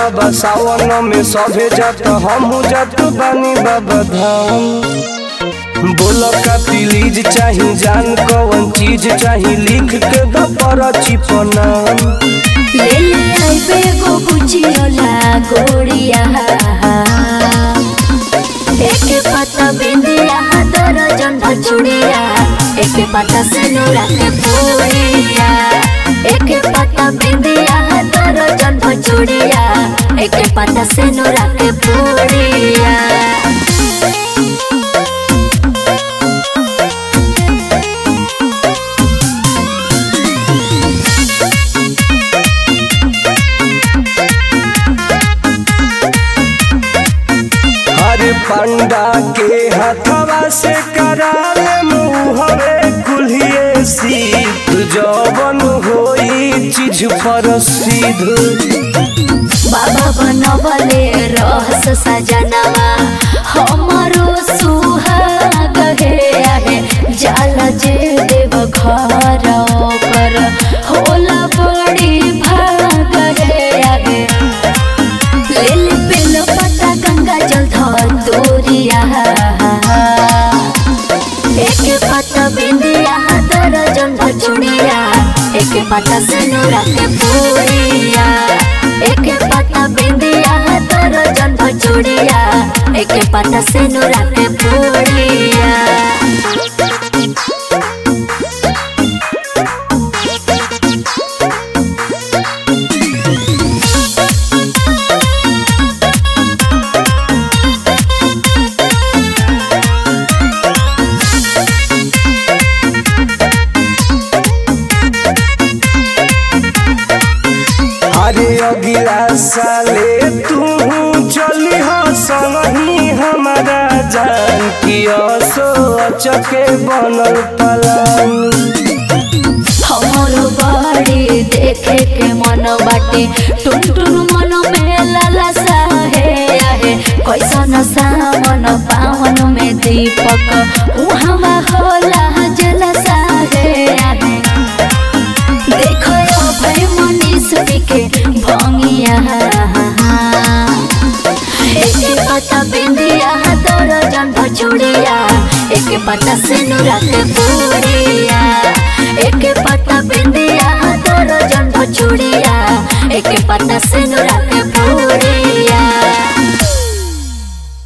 बाबा सावन में सभे जात हमहू जात बानी बाबा धाम बोल का प्लीज चाही जान कौन चीज चाही लिख के द परची नाम ले ले आइबे गो बुझियोला गोड़िया एक पता बिंदिया दर्जन भचुड़िया एक पता सिनुरा के पूड़िया एक पता बिंदिया दर्जन भचुड़िया एक पता सिनुरा के पूड़िया हर पंडा के हथवा से कराले मुहरे कुल्हिए सीत जवन होई चीज पर सीध बाबा बनवले रहस सजनवा हमरो सुहाग हे आहे जाला जे देव घर कर होला बड़ी भाग हे आहे लेल पेल पता गंगा जल धोरिया एक पता बिंदिया दर्जन भचुड़िया एक पता सिनुरा के पूड़िया एक पता बिंदिया दर्जन भचुड़िया एक पता सिनुरा के पूड़िया अरे अगिला साले तू चली हो संगही हमारा जान की असो अचके बनल पलान हमरो बड़ी देखे के मन बाटे टुन टुन मन में ललसा है आहे कैसन सावन पावन में दीपक उहवा होला जलसा है आहे देखो भाई मनीष के भंगिया एक पता बिंदिया दर्जन भचुड़िया एक पता सिनुरा के पूड़िया एक पता बिंदिया दर्जन भचुड़िया एक पता सिनुरा के पूड़िया